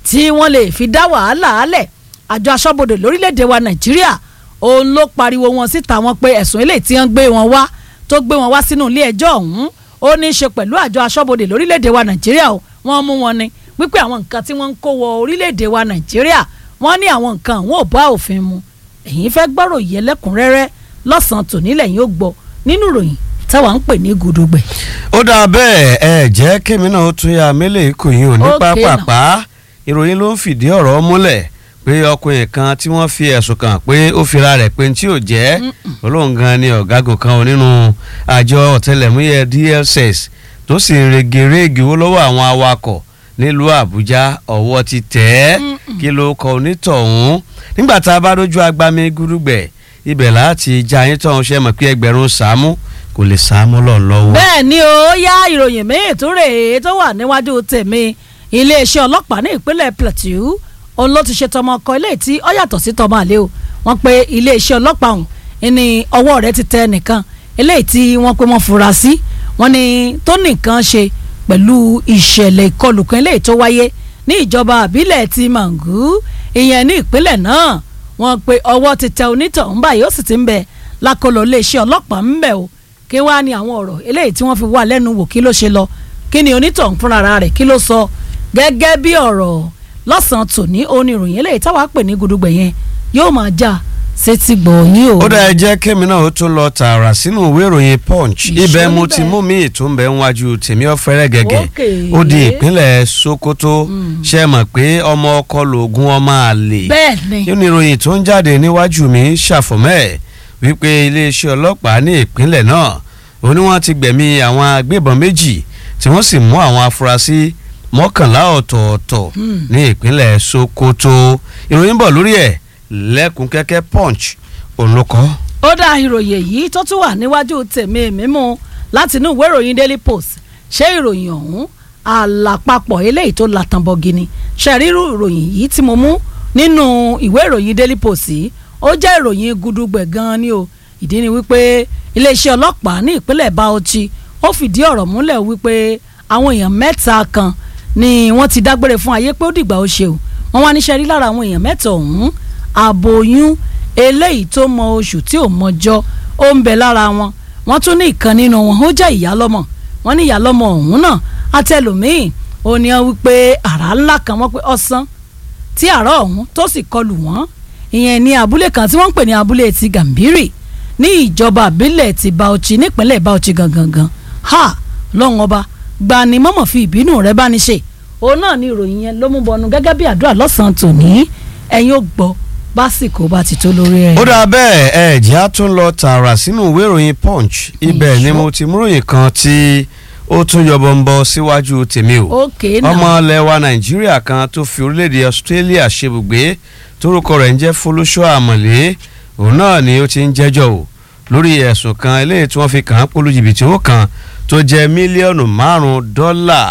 tí wọ́n lè fi dá wàhálà álẹ̀ àjọ aṣọ́bodè lórílẹ̀‐èdè wa nàìjíríà òun ló pariwo wọn síta wọn pé ẹ̀sùn eléyìí tí wọ́n gbé wọn wá tó gbé wọn wá sínú ilé ẹjọ́ ọ̀hún ó ní í ṣe pẹ̀lú àjọ aṣọ́bodè lórílẹ̀‐èdè wa nàìjíríà o wọ́n mú wọn ni wípé àwọn nǹkan tí wọ́n ń kó wọ orílẹ̀‐èdè wa nàìjíríà wọ́n ní àwọn nǹkan àwọn ò bá òfin mu ẹ̀yin fẹ́ gbọ́rọ̀ yẹ lẹ́kùnrẹ́rẹ́ lọ́sàn-án tòní lẹ́yìn ó gbọ́ nínú ìròyìn táwa ń pè ní gudugbẹ̀. ó dáa bẹ́ẹ̀ ẹ jẹ́ kémi náà ó tún ya mélèé kò yín ò ní Okay pápápá ìròyìn ló ń fìdí ọ̀rọ̀ múlẹ̀ pé ọkùnrin kan tí wọ́n fi ẹ̀sùn kàn pé ó fira rẹ̀ pé tí ò jẹ́ olóhùn gan ni ọ̀gágun kan ò nínú àjọ ọ̀tẹlẹ̀múyẹ́ DSS tó sì ń regerege owó lọ́wọ́ àwọn awakọ̀ nílùú Àbújá ọwọ́ ti tẹ̀ ẹ́ kí ló kọ onítọ̀hún nígbà tá a bá dójú agbami gúdúgbẹ̀ ibẹ̀ láti já yín tọ̀hún ṣe mọ̀ pé ẹgbẹ̀rún sàámú kò lè sàámú lọ lọ́wọ́. bẹ́ẹ̀ ni ó yá ìròyìn míì tó rèé tó wà níwájú tèmi iléeṣẹ́ ọlọ́pàá ní ìpínlẹ̀ Plateau òun ló ti ṣe tọmọ ọkọ ilé tí ó yàtọ̀ sí tọmọ àlè o wọ́n pe iléeṣẹ́ ọlọ́pàá ọ̀hún ní ọwọ́ rẹ̀ ti tẹ nìkan eléyìí tí wọ́n pe wọ́n fura sí wọ́n ní tó nìkan ṣe pẹ̀lú ìṣẹ̀lẹ̀ ìkọlù kan eléyìí tó wáyé ní ìjọba àbílẹ̀ ti Mangu ìyẹn ní ìpínlẹ̀ náà wọ́n pe ọwọ́ ti tẹ onítọ̀hún báyìí ó sì ti ń bẹ lákọlò iléeṣẹ́ ọlọ́pàá ń bẹ o kí wàá ní àwọn ọ̀rọ̀ eléyìí tí wọ́n fi wà lẹ́nu wò kí ló ṣe lọ kí ni onítọ̀hún fúnra rẹ̀ kí ló sọ gẹ́gẹ́ bí ọ̀rọ̀ lọ́sàn-án tòní oníròyìn eléyìí táwa pè ní gudugbẹ̀ yẹn yóò máa já sétí gbọ̀nyìn o. ó dá ẹ jẹ́ kémi náà ó tún lọ tààrà sínú ìwé ìròyìn punch Ìṣó ibẹ̀ mo níbẹ̀. ti mú mi ìtúnbẹ̀ níwájú tèmi ọ̀fẹ́rẹ́ gẹ́gẹ́ Okay. ó di ìpínlẹ̀ Sokoto ṣe mọ̀ pé ọmọ ọkọ lògùn ọmọ àlè bẹ́ẹ̀ ni nínú ìròyìn tó ń jáde níwájú mi ṣàfọ̀mọ́ ẹ̀ wípé iléeṣẹ́ ọlọ́pàá ní ìpínlẹ̀ náà ó ní wọ́n ti gbẹ̀mí àwọn agbébọn méjì tí wọ́n sì mú àwọn afurasí mọ́kànlá ọ̀tọ̀ọ̀tọ̀ ní ìpínlẹ̀ Sokoto ìròyìn bọ̀ lórí ẹ̀ lẹ́kùn kẹ́kẹ́ punch òun ló kọ. ó dá ìròyìn èyí tó tún wà níwájú tèmi mímú láti inú ìwé ìròyìn Daily Post ṣé ìròyìn ọ̀hún àlàpapọ̀ eléyìí tó latànbọ̀gì ni ṣàrírù ìròyìn yìí tí mo mú nínú ìwé ìròyìn Daily Post yìí ó jẹ́ ìròyìn gudugbẹ̀ gan-an ni o ìdí ni wípé iléeṣẹ́ ọlọ́pàá ní ìpínlẹ̀ Bauchi ó fìdí ọ̀rọ̀ múlẹ̀ wípé àwọn èèyàn mẹ́ta kan ni wọ́n ti dágbére fún ayé pé ó dìgbà ó ṣe o wọ́n wá níṣẹ́ rí lára àwọn èèyàn mẹ́ta ọ̀hún àbòyún eléyìí tó mọ oṣù tí ò mọjọ́ ó ń bẹ lára wọn wọ́n tún ní ìkan nínú wọn ó jẹ́ ìyálọ́mọ wọ́n ní ìyálọ́mọ ọ̀hún náà àtẹlòmíì ó ní wọ́n wípé àrá ńlá kan wọ́n pé ọ̀sán tí àrá ọ̀hún tó sì kọlù wọ́n ìyẹn ní abúlé kan tí wọ́n ń pè ní abúlé ti Gàmbírì ní ìjọba àbílẹ̀ ti Bauchi nípínlẹ̀ Bauchi gangan gan ha lọ́wọ́n ọba gbani mọ́mọ́ fi ìbínú rẹ̀ bá ní ṣe òun náà ní ìròyìn yẹn ló mú bọnu gẹ́gẹ́ bí àdúrà lọ́sàn-án tòní ẹ̀yin ó gbọ́ básìkò bá ti tó lórí ẹ̀. ó dà bẹ́ẹ̀ ẹ jẹ́ á tún lọ tààrà sínú ìwé ìròyìn punch ibẹ̀ ni Ìṣó. mo ti múròyìn kan tí ó tún yọbọ ń bọ síwájú tèmi o òkè náà ọmọ ilẹ̀ wa nàìjíríà kan tó fi orílẹ̀-èdè australia ṣebùgbé torúkọ rẹ̀ ń jẹ́ folúṣọ́ àmọ̀lé òun náà ni ó ti ń jẹ́jọ́ o lórí ẹ̀sùn kan eléyìí tí wọ́n fi kàn án polú jìbìtì owó kan tó jẹ́ mílíọ̀nù márùn-ún dọ́là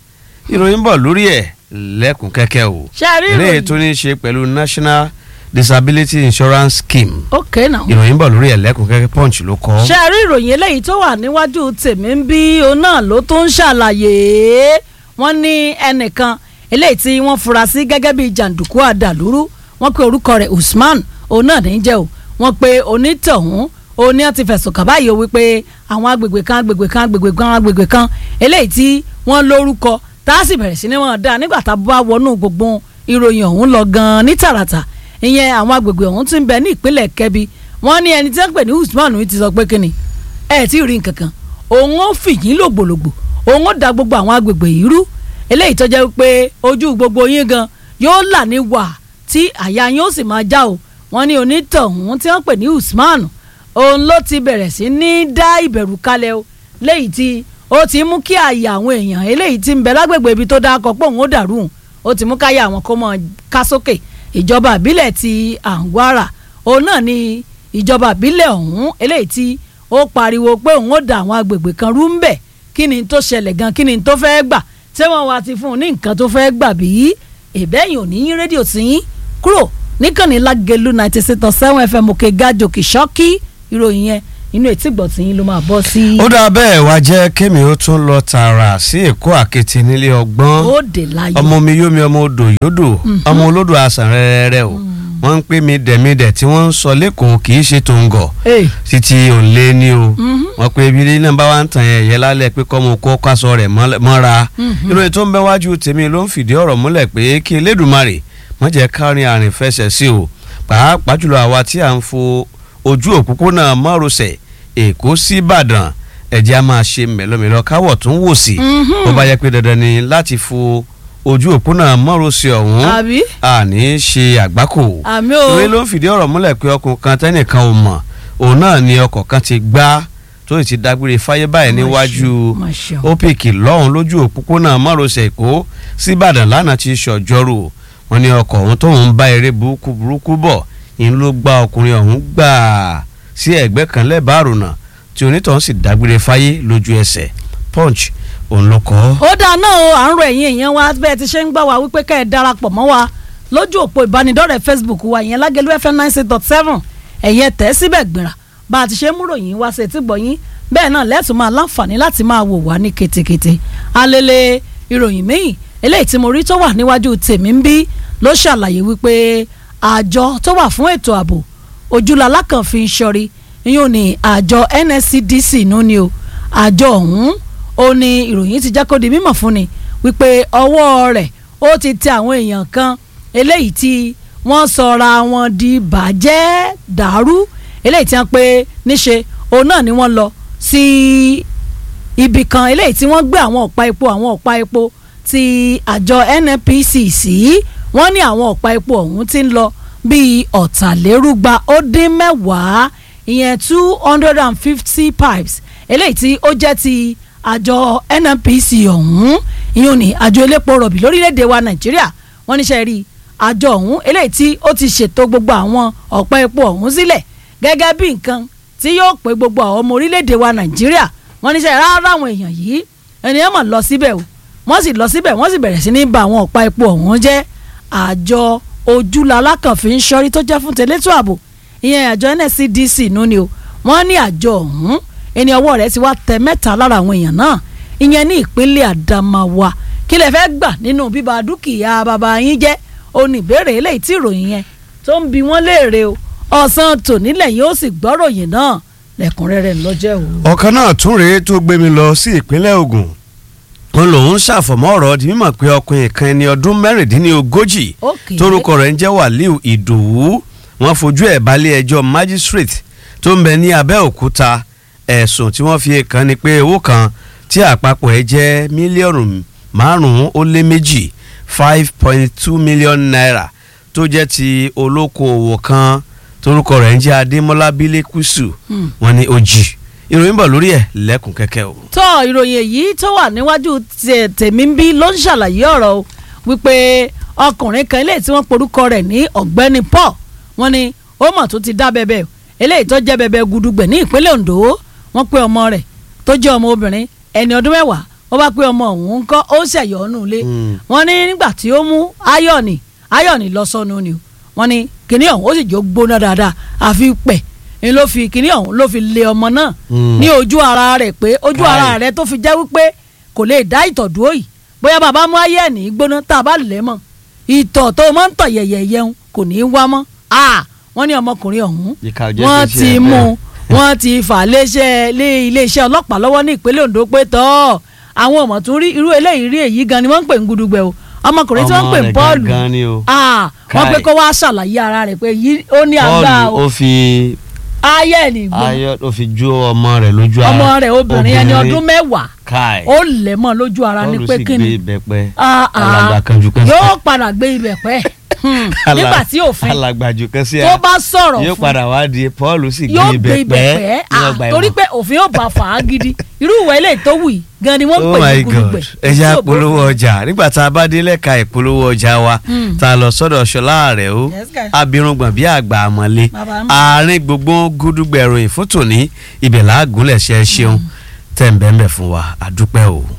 ìròyìn bọ̀ lórí ẹ̀ lẹ́kùn kẹ́kẹ́ o ṣe rí eléyìí ìròyìn tó ní í ṣe pẹ̀lú national disability insurance scheme òkè náà ìròyìn bọ̀ lórí ẹ̀ lẹ́kùn kẹ́kẹ́ punch ló kọ. ṣe rí ìròyìn eléyìí tó wà níwájú tèmi ń bí òun náà ló tó ń ṣàlàyé wọ́n ní ẹnìkan eléyìí tí wọ́n fura sí gẹ́gẹ́ bíi jàǹdùkú àdàlúrú wọ́n pe orúkọ rẹ̀ Usman òun náà ní í jẹ́ o wọ́n pe onítọ̀hún òun ní wọ́n ti fẹ̀sùn kàn báyìí o wípé àwọn agbègbè kan agbègbè kan agbègbè kan agbègbè kan eléyìí tí wọ́n lórúkọ tá a sì bẹ̀rẹ̀ sí ni wọ́n dá nígbà tá a bá wọnú gbogbo ìròyìn ọ̀hún lọ gan-an ní tààràtà ìyẹn àwọn agbègbè ọ̀hún ti ń bẹ ní ìpínlẹ̀ Kẹ́bí wọ́n ní ẹni tí wọ́n pè ní Usman yìí ti sọ pé kíni ẹ tí ì rí nǹkan kan òun ó fìyín lògbòlògbò òun ó da gbogbo àwọn agbègbè yìí rú eléyìí tó jẹ́ pé ojú gbogbo yín gan yóò là ní wà tí àyà yín ó sì máa já o wọ́n ní onítọ̀hún tí wọ́n pè ní Usman òun ló ti bẹ̀rẹ̀ sí ní dá ìbẹ̀rù kalẹ̀ o léyìí tí ó ti mú kí àyà àwọn èèyàn eléyìí tí ń bẹ lágbègbè ibi tó dáa kọ pé òun ó dàrú òun ó ti mú káyà àwọn kó mọ ká sókè ìjọba ìbílẹ̀ ti Àǹgbára òun náà ni ìjọba ìbílẹ̀ ọ̀hún eléyìí tí ó pariwo pé òun ó da àwọn agbègbè kan rú ń bẹ̀ kí ni tó ṣẹlẹ̀ gan kí ni tó fẹ́ gbà ṣé wọ́n wá ti fún un ní nǹkan tó fẹ́ gbà bí ìbẹ́yìn ò ní yín rédíò sí yín kúrò níkànnì lágẹ̀lú ninety six point seven fm òkè gàjòkè ṣọ́kí ìròyìn yẹn inú etí gbọ̀tì yín ló máa bọ́ sí. ó dá bẹ́ẹ̀ wá jẹ́ kémi ó tún lọ tààrà sí èkó àkété nílé ọgbọ́n ó dé láyọ̀. ọmọ mi yómi ọmọ odò yódò ọmọ olódò àsàn rẹ́rẹ́rẹ́ o wọ́n ń pè mí dẹ̀mídẹ̀ tí wọ́n ń sọ lẹ́kọ̀ọ́ kì í ṣe tòǹgọ̀ Hey. títí òǹlé ni o Mhm. wọ́n pe ibi náà bá wa ń tàn yẹn yẹn lálẹ́ pé kọ́mọ kó kásọ rẹ̀ mọ́lẹ̀- mọ́ra Mhm. ìròyìn tó ń bẹ wájú tèmi ló ń fìdí ọ̀rọ̀ múlẹ̀ pé kí elédùnmarè wọ́n jẹ́ kárin àrìn fẹsẹ̀ sí o pàápàá jùlọ àwa tí à ń fo ojú òpópónà márosẹ̀ èkó sí ìbàdàn ẹ̀jẹ̀ á máa ṣe mẹ́lọ́mẹ́lọ́ káwọ̀ tó ń wò sí Mhm. bó bá yẹ pé dandan ni láti fo ojú òpópónà márosẹ̀ ọ̀hún àbí àní ṣe àgbákò àmì o ìwé ló ń fìdí ọ̀rọ̀ múlẹ̀ pé ọkùnrin kan tẹ́nìkan ò mọ̀ òun náà ni ọkọ̀ kan ti gbá tó sì ti dágbére fáyé báyìí níwájú Má ṣe o. OPC lọ́hùn lójú òpópónà márosẹ̀ èkó síbàdàn lánàá ti ṣọjọ́rò wọn ní ọkọ̀ ọ̀hún tóun ń bá eré burúkú burúkú bọ̀ ìyẹn ló gbá ọkùnrin ọ̀hún gbà sí ẹ̀gbẹ́ kan lẹ́bàá àrùnà tí onítọ̀hún sì dágbére fáyé lójú ẹsẹ̀ punch òun ló kọ́. ó dáa náà o à ń rọ ẹ̀yin èèyàn wa bẹ́ẹ̀ ti ṣe ń gbà wá wípé kẹ́ ẹ̀ darapọ̀ mọ́ wa lójú òpó ìbánidọ́rẹ̀ẹ́ Facebook wa ìyẹn lágẹ̀lú fm nine six dot seven ẹ̀yẹ tẹ̀ síbẹ̀ gbìrà bá a ti ṣe ń múròyìn wá sí etí gbọ̀yìn bẹ́ẹ̀ náà lẹ́tùn máa láǹfààní láti máa wò wá ní ketekete alele ìròyìn míì eléyìí tí mo rí tó wà níwájú tèmi ń bí ló ṣàlàyé wípé àjọ tó wà fún ètò ààbò ojúlala kan fi ń ṣọrí yóò ní àjọ NSCDC nú ni o àjọ ọ̀hún ó ní ìròyìn ti jẹ́ kó di mímọ̀ fún ni wípé ọwọ́ rẹ̀ ó ti tẹ àwọn èèyàn kan eléyìí tí wọ́n sọra wọn di bàjẹ́ dàrú eléyìí tí wọ́n pe níṣe òun náà ni wọ́n lọ sí ibì kan eléyìí tí wọ́n gbé àwọn ọ̀pá epo àwọn ọ̀pá epo ti àjọ NNPC sí wọ́n ní àwọn ọ̀pá epo ọ̀hún ti ń lọ bíi ọ̀tàlérúgba ó dín mẹ́wàá ìyẹn two hundred and fifty pipes eléyìí tí ó jẹ́ ti àjọ NNPC ọ̀hún ìyẹn ní àjọ elépo rọ̀bì lórílẹ̀‐èdè wa Nàìjíríà wọ́n níṣẹ́ rí àjọ ọ̀hún eléyìí tí ó ti ṣètò gbogbo àwọn ọ̀pá epo ọ̀hún sílẹ̀ gẹ́gẹ́ bí nǹkan tí yóò pé gbogbo àwọn ọmọ orílẹ̀‐èdè wa Nàìjíríà wọ́n níṣẹ́ rárá àwọn èèyàn yìí ènìyàn mọ̀ lọ síbẹ̀ o wọ́n sì lọ síbẹ̀ wọ́n sì bẹ̀rẹ̀ sí ní ba àwọn ọ̀pá epo ọ̀hún jẹ́ àjọ ojúlala kan fi ń ṣọ́rí tó jẹ́ fún tẹ̀létò ààbò ìyẹn àjọ NSCDC nú ni o wọ́n ní àjọ ọ̀hún ẹni ọwọ́ rẹ̀ ti wá tẹ mẹ́ta lára àwọn èèyàn náà ìyẹn ní ìpínlẹ̀ Adamawa kí lè fẹ́ gbà nínú bíba dúkìá bàbá yín jẹ́ ó ní ìbéèrè eléyìí tí ìròyìn yẹn tó ń bi wọ́n léèrè o ọ̀sán tònílẹ̀ yóò sì gbọ́ròyìn náà lẹ́kùnrẹ́rẹ́ ńlọ́jẹ́ o. ọ̀kan náà tún rèé tó gbé mi lọ sí ìpínlẹ̀ Ògùn wọn lòun ṣàfọ̀mọ́ ọ̀rọ̀ di mímọ̀ pé ọkùnrin kan ẹni ọdún mẹ́rìndínlógójì Okay. torúkọ rẹ̀ ń jẹ́ Wàlíù Ìdòwú wọ́n fojú ẹ̀ balẹ̀ ẹjọ́ magistrate tó ń bẹ ní Abẹ́òkúta ẹ̀sùn tí wọ́n fi kàn ni pé owó kan tí àpapọ̀ ẹ̀ jẹ́ mílíọ̀nù márùn-ún ó lé méjì five point two million naira tó jẹ́ ti olókoòwò kan torúkọ rẹ̀ ń jẹ́ Adémọ́lá Bílékùsù Hmm. wọ́n ní ó jì ìròyìn bọ̀ lórí ẹ̀ lẹ́kùn kẹ́kẹ́ o. tó ìròyìn èyí tó wà níwájú tẹ- tèmi ń bí ló ń ṣàlàyé ọ̀rọ̀ o wípé ọkùnrin kan eléyìí tí wọ́n porúkọ rẹ̀ ní ọ̀gbẹ́ni Paul wọ́n ní ó mọ̀ tó ti dá bẹ́bẹ́ o eléyìí tó jẹ́ bẹ́bẹ́ gudugbẹ̀ ní ìpínlẹ̀ Ondo wọ́n pé ọmọ rẹ̀ tó jẹ́ ọmọ obìnrin ẹni ọdún mẹ́wàá wọ́n bá pé ọmọ òun ń kọ́ ó ṣẹ̀yọ́ ọ̀nù ilé Mm. wọ́n ní nígbà tí ó mú ayọ̀nì ayọ̀nì lọ sọnù ni o wọ́n ní kinní ọ̀hún ó sì jó gbóná dáadáa àfi pẹ̀ ni ló fi kinní ọ̀hún ló fi lé ọmọ náà Mm. ní ojú ara rẹ̀ pé ojú Káì. ara rẹ̀ tó fi jẹ́ wípé kò lè dá ìtọ̀ dúró yìí bóyá bàbá mú ayẹ̀nì gbóná tá a bá lẹ̀ mọ́ ìtọ̀ tó máa ń tọ̀ yẹ̀yẹ̀ yẹun kò ní í wá mọ́ Ah, wọ́n ní ọmọkùnrin ọ̀hún Ìkà ò jẹ́ wọ́n kí n ṣe ti ẹ̀ mú bẹ́ẹ̀. wọ́n ti fà léṣẹ́ lé iléeṣẹ́ ọlọ́pàá lọ́wọ́ ní ìpínlẹ̀ Ondo pé tọ́ àwọn ọmọ tún rí irú eléyìí rí èyí gan ni wọ́n ń pè ń gudugbẹ o ọmọkùnrin tí wọ́n ń pè ń Ọmọ rẹ̀ Pọ́ọ̀lù gangan ni o. Ah, wọ́n Káì. pé kó wá ṣàlàyé ara rẹ̀ pé yí ó ní àgbà Pọ́ọ̀lù o ó fi ayẹ̀nì gbóná ayọ̀ ó fi jó ọmọ rẹ̀ lójú ara ọmọ rẹ̀ obìnrin ẹni ọdún mẹ́wàá káì ó lẹ̀ mọ́ lójú ara ní Pọ́ọ̀lù pé sì kí gbé ni ìbẹ́pẹ́ Ah, ah. alàgbà kanjú kan sí yóò padà gbé ibẹ̀ pẹ́ Hmm, nígbà tí òfin alàgbàjù kan sí tó bá sọ̀rọ̀ yóò fún padà wá di Pọ́ọ̀lù sì gbé yóò gbé ibẹ̀ ìbẹ́pẹ́ pẹ́ ní Ah, ọgbà torí ẹ̀wọ̀n. pé òfin yóò bá fà á gidi irú ìwà ilé tó wù yìí gan ni wọ́n ń oh pè my ní god gudugbẹ̀ ẹ jẹ́ Tí ò àpolówó bófin. ọjà nígbà tá a bá dé lẹ́ka ìpolówó ọjà wa Hmm. tá a lọ sọ́dọ̀ ṣọlá rẹ̀ o Yes, guys. abirùngbọ̀n bí àgbà àmọ́lé Bàbá mi. àárín gbogbo gúdúgbẹ̀ròyìn fún tòní ibẹ̀ làágùnlẹ̀ ṣe é ṣeun tẹ̀ ń bẹ́ẹ̀ bẹ́ẹ̀ fún wa àdúpẹ́ o.